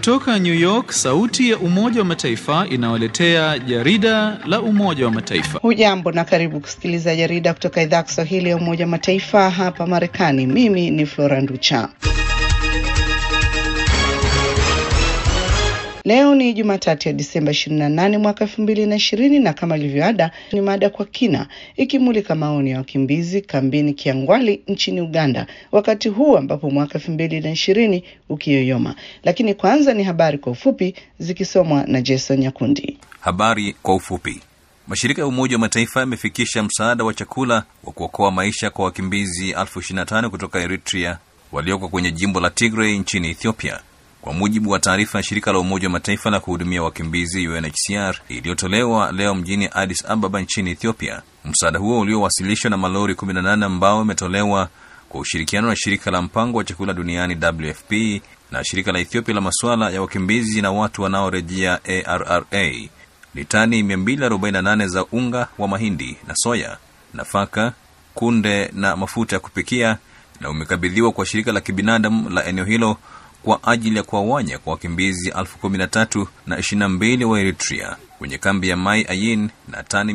Kutoka New York, sauti ya Umoja wa Mataifa inawaletea jarida la Umoja wa Mataifa. Hujambo na karibu kusikiliza jarida kutoka idhaa ya Kiswahili ya Umoja wa Mataifa hapa Marekani. Mimi ni Flora Nducha. Leo ni Jumatatu ya Disemba 28 mwaka 2020 na kama ilivyoada ni mada kwa kina ikimulika maoni ya wakimbizi kambini Kiangwali nchini Uganda wakati huu ambapo mwaka 2020 ukiyoyoma. Lakini kwanza ni habari kwa ufupi zikisomwa na Jason Nyakundi. Habari kwa ufupi. Mashirika ya Umoja wa Mataifa yamefikisha msaada wa chakula wa kuokoa maisha kwa wakimbizi elfu 25 kutoka Eritrea walioko kwenye jimbo la Tigray nchini Ethiopia. Kwa mujibu wa taarifa ya shirika la Umoja wa Mataifa la kuhudumia wakimbizi UNHCR iliyotolewa leo mjini Addis Ababa nchini Ethiopia, msaada huo uliowasilishwa na malori 18 ambao umetolewa kwa ushirikiano na shirika la mpango wa chakula duniani WFP na shirika la Ethiopia la masuala ya wakimbizi na watu wanaorejea ARRA ni tani 248 za unga wa mahindi na soya, nafaka, kunde na mafuta ya kupikia na umekabidhiwa kwa shirika la kibinadamu la eneo hilo kwa ajili ya kuwawanya kwa wakimbizi elfu kumi na tatu na ishirini na mbili wa Eritrea kwenye kambi ya Mai Ayin na tani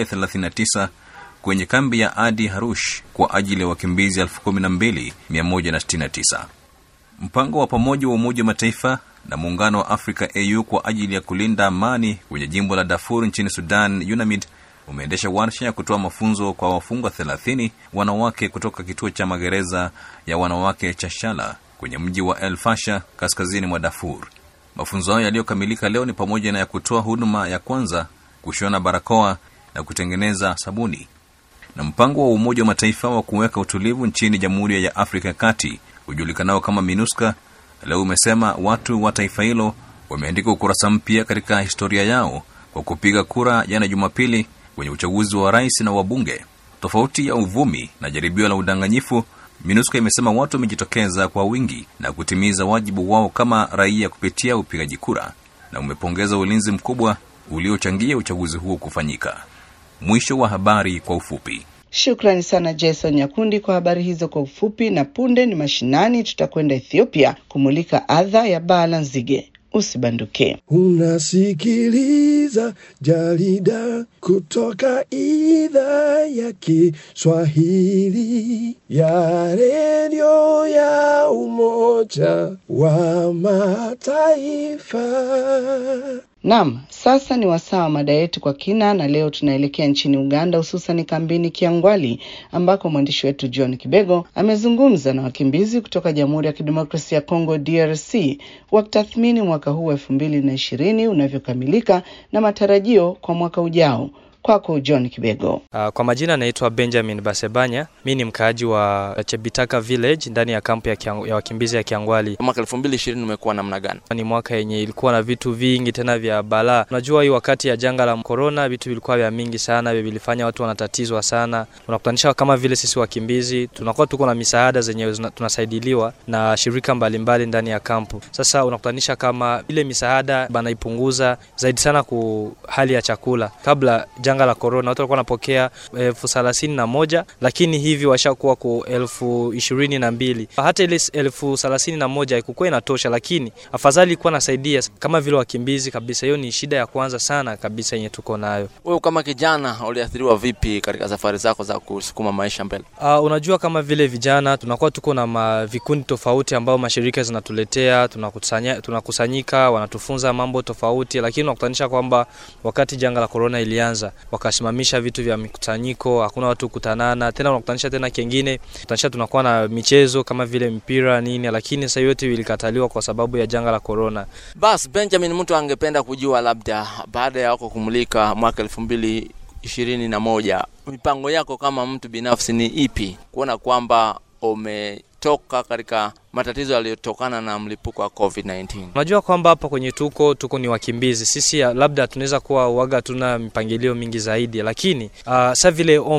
239 kwenye kambi ya Adi Harush kwa ajili ya wakimbizi elfu kumi na mbili mia moja na sitini na tisa. Mpango wa pamoja wa Umoja wa Mataifa na Muungano wa Afrika AU kwa ajili ya kulinda amani kwenye jimbo la Darfur nchini Sudan UNAMID umeendesha warsha ya kutoa mafunzo kwa wafungwa 30 wanawake kutoka kituo cha magereza ya wanawake cha Shala kwenye mji wa El Fasha kaskazini mwa Darfur. Mafunzo hayo yaliyokamilika leo ni pamoja na ya kutoa huduma ya kwanza, kushona barakoa na kutengeneza sabuni. Na mpango wa Umoja wa Mataifa wa kuweka utulivu nchini Jamhuri ya Afrika ya Kati hujulikanao kama MINUSCA leo umesema watu wa taifa hilo wameandika ukurasa mpya katika historia yao kwa kupiga kura jana Jumapili kwenye uchaguzi wa rais na wabunge. Tofauti ya uvumi na jaribio la udanganyifu MINUSCA imesema watu wamejitokeza kwa wingi na kutimiza wajibu wao kama raia kupitia upigaji kura na umepongeza ulinzi mkubwa uliochangia uchaguzi huo kufanyika. Mwisho wa habari kwa ufupi. Shukrani sana Jason Nyakundi kwa habari hizo kwa ufupi. Na punde ni mashinani, tutakwenda Ethiopia kumulika adha ya baa la nzige. Usibanduke. Unasikiliza jarida kutoka idhaa ya Kiswahili ya redio ya Umoja wa Mataifa. Naam, sasa ni wasaa wa mada yetu kwa kina, na leo tunaelekea nchini Uganda, hususan kambini Kiangwali ambako mwandishi wetu John Kibego amezungumza na wakimbizi kutoka Jamhuri ya Kidemokrasia ya Kongo DRC wakitathmini mwaka huu elfu mbili na ishirini unavyokamilika na matarajio kwa mwaka ujao. Kwako John Kibego. Uh, kwa majina naitwa Benjamin Basebanya. Mi ni mkaaji wa Chebitaka Village ndani ya kampu ya, kiang, ya wakimbizi ya Kiangwali. Mwaka elfu mbili ishirini umekuwa namna gani? Ni mwaka yenye ilikuwa na vitu vingi tena vya balaa. Unajua hii wakati ya janga la korona vitu vilikuwa vya mingi sana, vilifanya watu wanatatizwa sana. Unakutanisha kama vile sisi wakimbizi tunakuwa tuko na misaada zenye tunasaidiliwa na shirika mbalimbali mbali ndani ya kampu. Sasa unakutanisha kama ile misaada banaipunguza zaidi sana ku hali ya chakula kabla janga la korona watu walikuwa wanapokea elfu thelathini na moja lakini hivi washakuwa ku elfu ishirini na mbili hata ile elfu thelathini na moja ikukuwa inatosha, lakini afadhali ilikuwa nasaidia kama vile wakimbizi kabisa. Hiyo ni shida ya kwanza sana kabisa yenye tuko nayo. Wewe kama kijana uliathiriwa vipi katika safari zako za kusukuma maisha mbele? Uh, unajua kama vile vijana tunakuwa tuko na vikundi tofauti ambao mashirika zinatuletea, tunakusanya, tunakusanyika wanatufunza mambo tofauti, lakini unakutanisha kwamba wakati janga la korona ilianza wakasimamisha vitu vya mikusanyiko, hakuna watu kutanana tena. Unakutanisha tena kingine, kutanisha tunakuwa na michezo kama vile mpira nini, lakini sasa yote vilikataliwa kwa sababu ya janga la korona. Bas Benjamin, mtu angependa kujua labda baada ya wako kumulika mwaka elfu mbili ishirini na moja mipango yako kama mtu binafsi ni ipi, kuona kwamba umetoka katika matatizo yaliyotokana na mlipuko wa COVID-19. Unajua kwamba hapa kwenye tuko tuko ni wakimbizi sisi, labda tunaweza kuwa waga tuna mipangilio mingi zaidi, lakini uh, sa vile ombi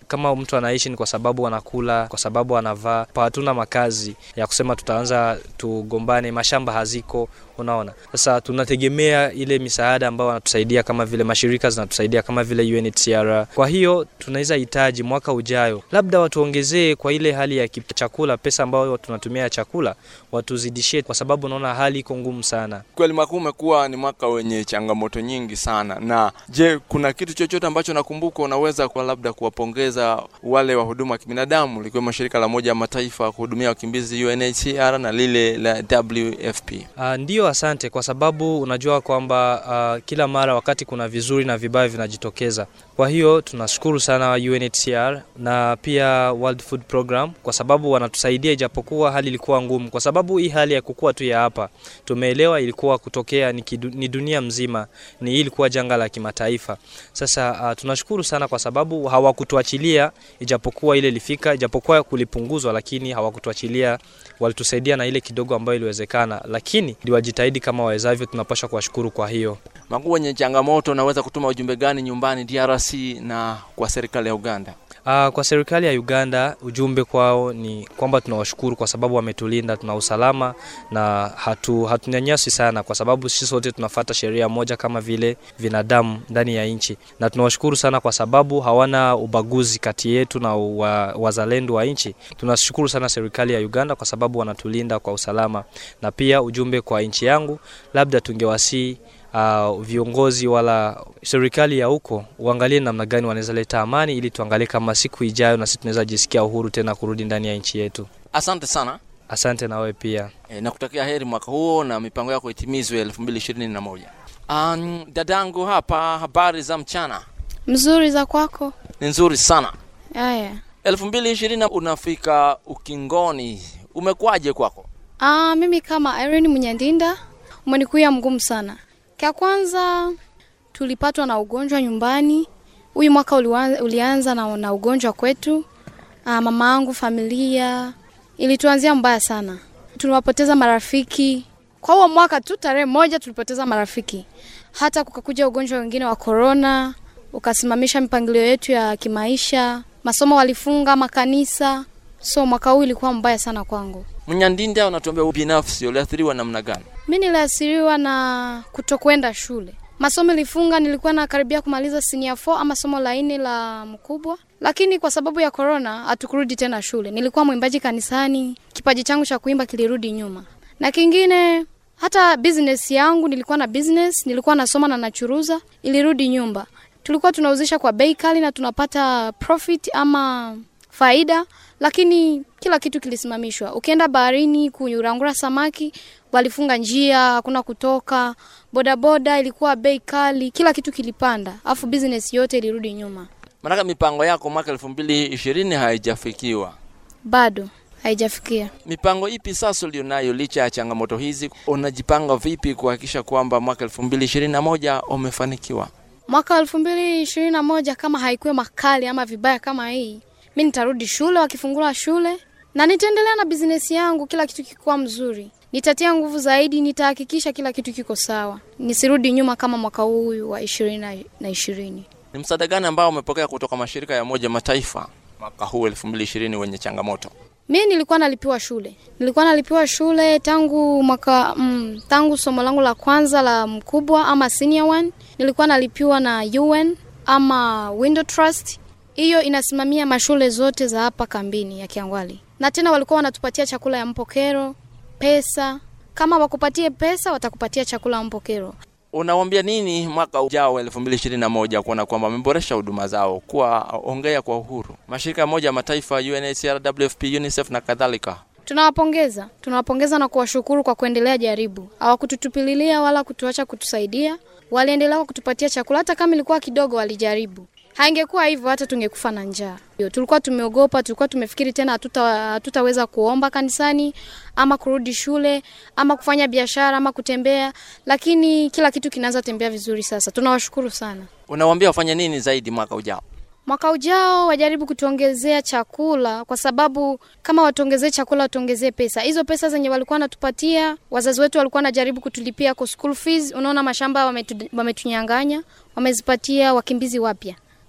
Kama mtu anaishi ni kwa sababu anakula, kwa sababu anavaa. Pa hatuna makazi ya kusema tutaanza tugombane, mashamba haziko, unaona. Sasa tunategemea ile misaada ambayo wanatusaidia kama vile mashirika zinatusaidia kama vile UNHCR. Kwa hiyo tunaweza hitaji mwaka ujayo labda watuongezee kwa ile hali ya chakula, pesa ambayo tunatumia ya chakula watuzidishie, kwa sababu unaona hali iko ngumu sana. Kweli mwaka huu umekuwa ni mwaka wenye changamoto nyingi sana. Na je, kuna kitu chochote ambacho nakumbuka unaweza kwa labda kuwapongeza wale wahudumu wa kibinadamu likiwemo shirika la Umoja wa Mataifa kuhudumia wakimbizi UNHCR na lile la WFP? Uh, ndiyo, asante kwa sababu unajua kwamba uh, kila mara wakati kuna vizuri na vibaya vinajitokeza. Kwa hiyo tunashukuru sana UNHCR na pia World Food Program kwa sababu wanatusaidia ijapokuwa hali ilikuwa ngumu, kwa sababu hii hali ya kukua tu ya hapa tumeelewa ilikuwa kutokea ni, kidu, ni dunia mzima, ni hii ilikuwa janga la kimataifa. Sasa uh, tunashukuru sana kwa sababu hawakutuachilia ijapokuwa ile ilifika, ijapokuwa kulipunguzwa, lakini hawakutuachilia, walitusaidia na ile kidogo ambayo iliwezekana, lakini wajitahidi kama wawezavyo. Tunapaswa kuwashukuru kwa hiyo. Makuu wenye changamoto, unaweza kutuma ujumbe gani nyumbani DRC na kwa serikali ya Uganda? Uh, kwa serikali ya Uganda ujumbe kwao ni kwamba tunawashukuru kwa sababu wametulinda, tuna usalama na hatu hatunyanyasi sana, kwa sababu sisi sote tunafata sheria moja kama vile binadamu ndani ya nchi, na tunawashukuru sana kwa sababu hawana ubaguzi kati yetu na wa, wazalendo wa nchi. Tunashukuru sana serikali ya Uganda kwa sababu wanatulinda kwa usalama, na pia ujumbe kwa nchi yangu, labda tungewasii uh, viongozi wala serikali ya huko uangalie namna gani wanaweza leta amani, ili tuangalie kama siku ijayo na sisi tunaweza jisikia uhuru tena kurudi ndani ya nchi yetu. Asante sana. Asante na wewe pia. E, nakutakia heri mwaka huo na mipango yako itimizwe elfu mbili ishirini na moja. Um, dadangu hapa, habari za mchana? Mzuri za kwako? Ni nzuri sana. Haya, elfu mbili ishirini unafika ukingoni, umekuwaje kwako? ah, mimi kama Irene Munyandinda umenikuya mgumu sana. Kya kwanza tulipatwa na ugonjwa nyumbani. Huyu mwaka uliwa- ulianza na, na ugonjwa kwetu. Ah, mama yangu, familia ilituanzia mbaya sana, tuliwapoteza marafiki kwa huo mwaka tu. Tarehe moja tulipoteza marafiki, hata kukakuja ugonjwa wengine wa korona ukasimamisha mipangilio yetu ya kimaisha, masomo walifunga, makanisa. So mwaka huu ilikuwa mbaya sana kwangu. Mnyandinda, unatuambia binafsi uliathiriwa namna gani? Mi niliathiriwa na kutokwenda shule, masomo ilifunga. Nilikuwa nakaribia kumaliza senior 4 ama somo la nne la mkubwa, lakini kwa sababu ya corona hatukurudi tena shule. Nilikuwa mwimbaji kanisani, kipaji changu cha kuimba kilirudi nyuma. Na kingine hata business yangu, nilikuwa na business, nilikuwa nasoma na nachuruza, ilirudi nyumba. Tulikuwa tunauzisha kwa bei kali na tunapata profit ama faida, lakini kila kitu kilisimamishwa. Ukienda baharini kurangura samaki, walifunga njia, hakuna kutoka. Bodaboda ilikuwa bei kali, kila kitu kilipanda, afu business yote ilirudi nyuma. Maanake mipango yako mwaka elfu mbili ishirini haijafikiwa. Bado haijafikia. Mipango ipi sasa ulionayo licha ya changamoto hizi? Unajipanga vipi kuhakikisha kwamba mwaka elfu mbili ishirini na moja umefanikiwa? Mwaka elfu mbili ishirini na moja kama haikuwa makali ama vibaya kama hii, mi nitarudi shule wakifungula shule na nitaendelea na business yangu, kila kitu kikuwa mzuri. Nitatia nguvu zaidi, nitahakikisha kila kitu kiko sawa, nisirudi nyuma kama mwaka huu wa ishirini na ishirini. Ni msaada gani ambao umepokea kutoka mashirika ya Umoja Mataifa mwaka huu elfu mbili ishirini wenye changamoto? Mi nilikuwa nalipiwa shule, nilikuwa nalipiwa shule tangu mwaka mm, tangu somo langu la kwanza la mkubwa ama senior one, nilikuwa nalipiwa na UN ama Window Trust. Hiyo inasimamia mashule zote za hapa kambini ya Kiangwali, na tena walikuwa wanatupatia chakula ya mpokero, pesa. Kama wakupatie pesa, watakupatia chakula ya mpokero. Unawambia nini mwaka ujao elfu mbili ishirini na moja kuona kwamba wameboresha huduma zao, kuwa ongea kwa uhuru, mashirika ya Umoja wa Mataifa, UNHCR, WFP, UNICEF na kadhalika? Tunawapongeza, tunawapongeza na kuwashukuru kwa kuendelea jaribu. Hawakututupililia wala kutuacha kutusaidia, waliendelea kwa kutupatia chakula, hata kama ilikuwa kidogo, walijaribu. Haingekuwa hivyo, hata tungekufa na njaa. Yo, Tulikuwa tumeogopa, tulikuwa tumefikiri tena hatuta hatutaweza kuomba kanisani ama kurudi shule ama kufanya biashara ama kutembea, lakini kila kitu kinaanza tembea vizuri sasa. Tunawashukuru sana. Unawambia wafanye nini zaidi mwaka ujao? Mwaka ujao wajaribu kutuongezea chakula, kwa sababu kama watuongezee chakula, watuongezee pesa. Hizo pesa zenye walikuwa wanatupatia wazazi wetu walikuwa wanajaribu kutulipia kwa school fees. Unaona, mashamba wametu, wametunyang'anya, wamezipatia wakimbizi wapya.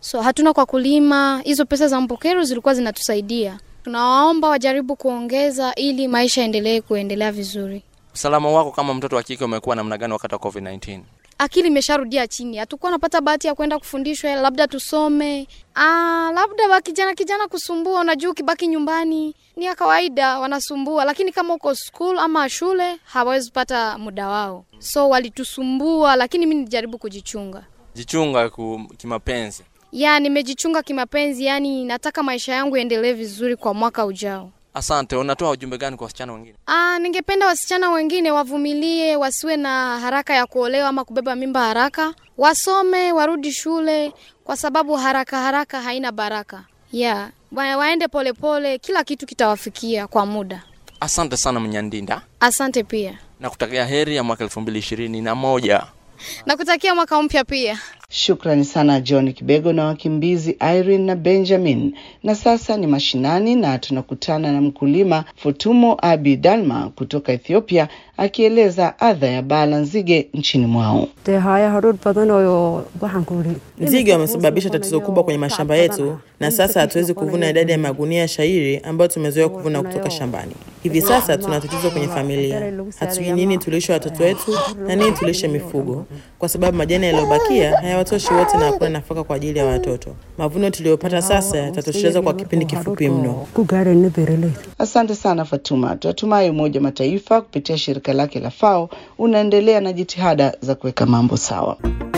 so hatuna kwa kulima. Hizo pesa za mpokero zilikuwa zinatusaidia. Tunawaomba wajaribu kuongeza ili maisha yaendelee kuendelea vizuri. Usalama wako kama mtoto wa kike umekuwa namna gani wakati wa COVID-19? Akili imesharudia chini, hatukuwa napata bahati ya kwenda kufundishwa, labda tusome. Ah, labda wa kijana kijana kusumbua. Unajua, ukibaki nyumbani ni ya kawaida, wanasumbua, lakini kama uko school ama shule hawawezi pata muda wao, so walitusumbua, lakini mi nijaribu kujichunga. Jichunga ku, kimapenzi. Ya, nimejichunga kimapenzi, yani nataka maisha yangu yaendelee vizuri kwa mwaka ujao. Asante. Unatoa ujumbe gani kwa wasichana wengine? Ah, ningependa wasichana wengine wavumilie, wasiwe na haraka ya kuolewa ama kubeba mimba haraka, wasome, warudi shule, kwa sababu haraka haraka haina baraka. Yeah, wa- waende polepole pole, kila kitu kitawafikia kwa muda. Asante sana Mnyandinda, Asante pia, na kutakia heri ya mwaka elfu mbili ishirini na moja. nakutakia mwaka mpya pia. Shukrani sana John Kibego na wakimbizi Irene na Benjamin. Na sasa ni mashinani na tunakutana na mkulima Futumo Abi Dalma kutoka Ethiopia akieleza adha ya baa la nzige nchini mwao. dee haya hadhuudh badan oo waxaan ku idhi Nzige wamesababisha tatizo kubwa kwenye mashamba yetu, na sasa hatuwezi kuvuna idadi ya magunia ya shairi ambayo tumezoea kuvuna kutoka shambani. Hivi sasa tuna tatizo kwenye familia, hatujui nini tulishe watoto wetu na nini tulishe mifugo, kwa sababu majani yaliyobakia hayawatoshi wote na hakuna nafaka kwa ajili ya watoto. Mavuno tuliyopata sasa yatatosheleza kwa kipindi kifupi mno. ku gaarayna beeraleyda Asante sana Fatuma. Tunatumai Umoja wa Mataifa kupitia shirika lake la FAO unaendelea na jitihada za kuweka mambo sawa.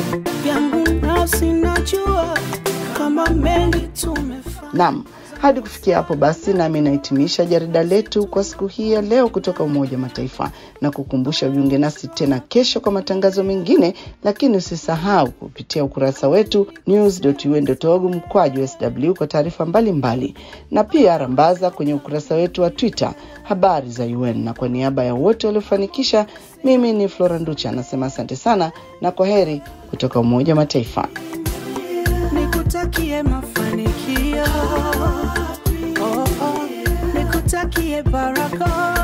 yangu nafsi najua kama mengi tumefanya Naam, hadi kufikia hapo basi, nami nahitimisha jarida letu kwa siku hii ya leo kutoka Umoja wa Mataifa na kukumbusha ujiunge nasi tena kesho kwa matangazo mengine, lakini usisahau kupitia ukurasa wetu news.un.org mkwaju sw kwa taarifa mbalimbali, na pia rambaza kwenye ukurasa wetu wa Twitter habari za UN. Na kwa niaba ya wote waliofanikisha, mimi ni Flora Nducha anasema asante sana na kwa heri kutoka Umoja wa Mataifa. nikutakie mafanikio oh, oh. nikutakie baraka